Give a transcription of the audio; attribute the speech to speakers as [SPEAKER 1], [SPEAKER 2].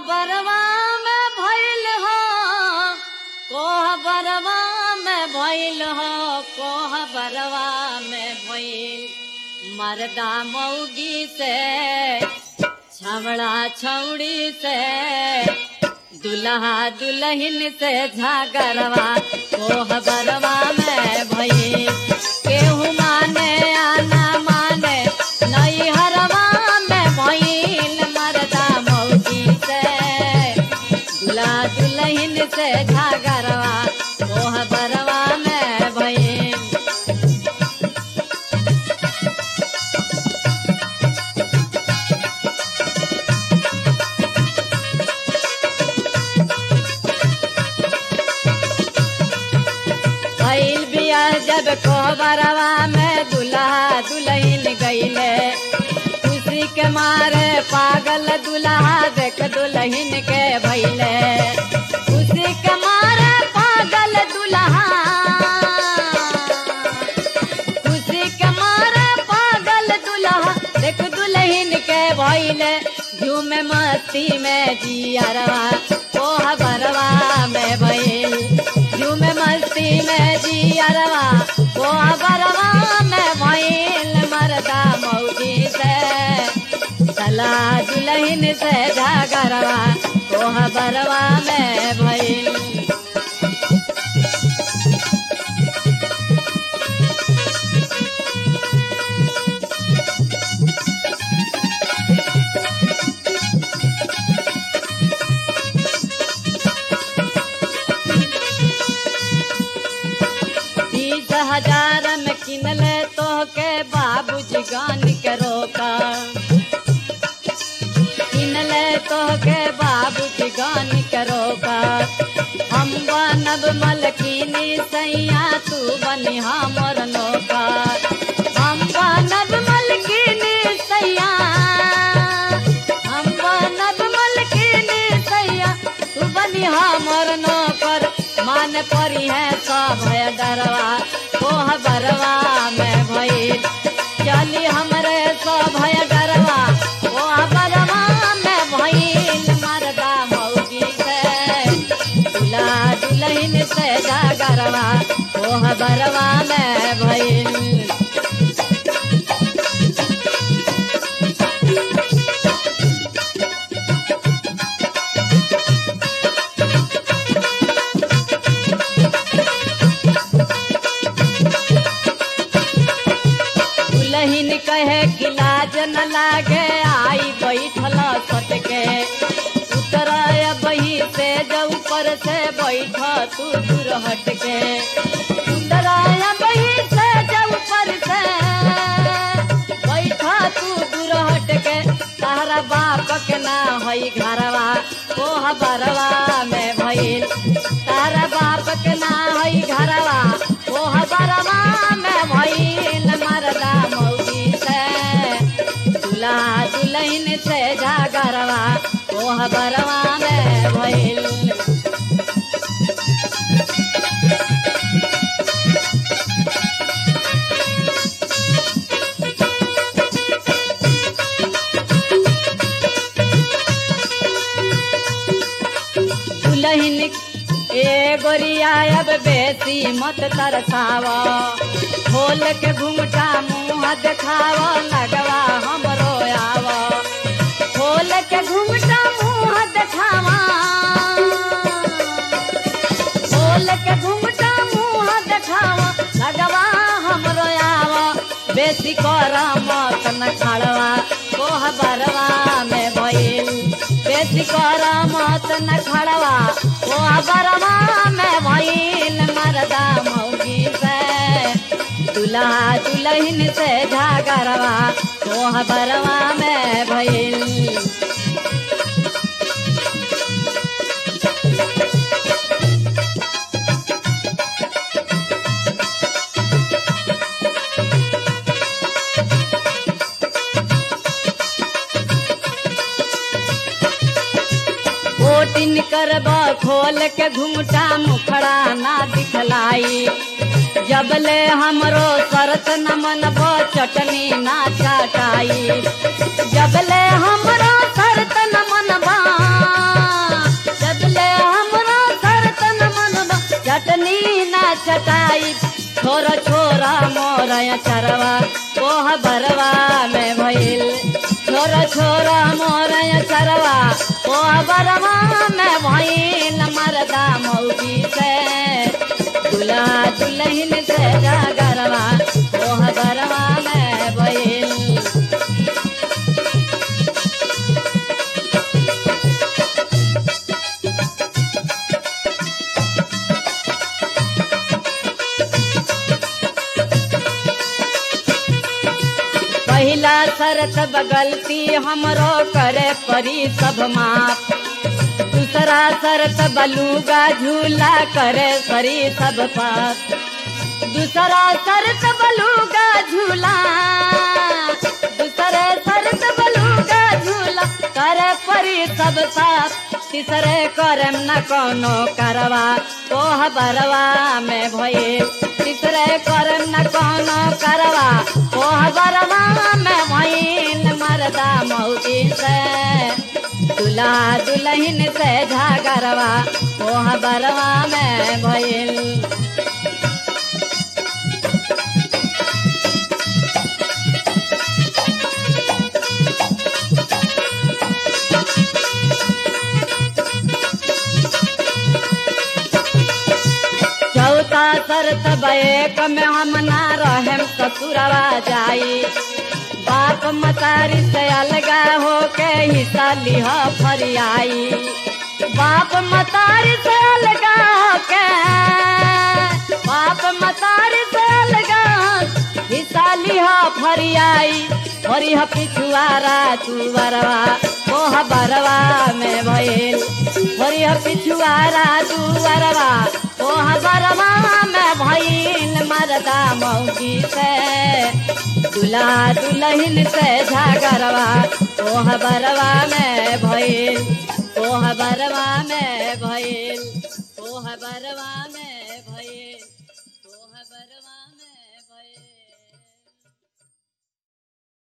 [SPEAKER 1] बरवा में भइल हो कोह बरवा में भइल हो कोह बरवा में भइल मर्दा मौगी से छवड़ा छौड़ी से दुल्हा दुल्हन से झागरवा कोह बरवा में भइल केहू माने या ना माने नई हरवा में भइल मर्दा मौगी से दुल्हा दुल्हन से झागरवा कोह बरवा में भइल भइल बिया जब कोहबरवा में दुल्हा दुल्हन गईले खुशी के मारे पागल दुल्हा देख दुल्हन के भइले खुशी के मारे पागल दुल्हा खुशी के मारे पागल दुल्हा देख दुल्हन के भइले झूम मस्ती में जियरवा कोह बरवा में भइल झूम मस्ती में जियरवा कोह बरवा में भइल मरदा मौजी से सला दुल्हन से जागरवा कोह बरवा में भइल बीस हजार में किनले तो के बाबूजी गान के रोका किनले तो के बाबूजी गान के रोका हम बनब मलकिनी सैया तू बनी हमर नौका हम बनब मलकिनी सैया हम बनब मलकिनी सैया तू बनी हमर नौकर मान परी है सब है डरवा कोह बरवा में भइल चली हमरे सब है डरवा कोह बरवा में भइल मरदा मौगी से दुल्हा दुल्हन से जागरवा कोह बरवा में भइल दुल्हन कहे कि लाज न लागे आई बैठल सटके उतराय बही से जो ऊपर से बैठ तू दूर हटके उतराय बही से जो ऊपर से बैठ तू दूर हटके तारा बाप के ना हई घरवा कोह बरवा में भइल तारा बाप के ना हई घरवा कोह बरवा में भइल मरदा मौगी से दुल्हा दुल्हन से जागरवा कोह बरवा में भइल दुल्हन ए गोरिया अब बेसी मत तरसावा खोल के घुमटा मुंह देखावा लगवा हमरो आवा खोल के घुमटा मुंह देखावा खोल के घुमटा मुंह देखावा लगवा हमरो आवा बेसी कर मत न खड़वा कोह बरवा में भइल बेसी कर मत न खड़वा कोह बरवा में भइल मरदा मौगी से दुल्हा दुल्हन से झागरवा कोह बरवा में भइल ओटिन करब खोल के घुमटा मुखड़ा ना दिखलाई जबले हमरो शरत न मनब चटनी ना चाटाई जबले हमरो शरत न मनबा मोरया चरवा ओह बरवा में भइल छोरा छोरा मोरया चरवा ओह बरवा में भइल मरदा मौगी से दुल्हा दुल्हन से जागरवा ओह बरवा में भइल पहिला शरत बगलती हमरो करे परी सब माप दूसरा शरत बलूगा झूला करे परी सब पाप दूसरा शरत बलूगा झूला दूसरे शरत बलूगा झूला करे परी सब पाप तीसरे करम न कोनो करवा ओह बरवा में भइल तीसरे करम न कोनो करवा ओह बरवा में भइल मरदा मौगी से दुल्हा दुल्हन से झागरवा ओह बरवा में भइल चौथा शरत बैक में हम ना रहेम ससुरवा जाई बाप मतारी से अलगा होके हिस्सा लिह फरियाई बाप मतारी से अलगा होके बाप मतारी से अलगा हिस्सा लिह फरियाई फरिह पिछुआरा तुवरवा ओह बरवा में भइल फरिह पिछुआरा तुवरवा ओह बरवा में भइल मरदा मौगी से दुल्हा दुल्हन से झागरवा ओह बरवा में भइल ओह बरवा में भइल ओह बरवा में भइल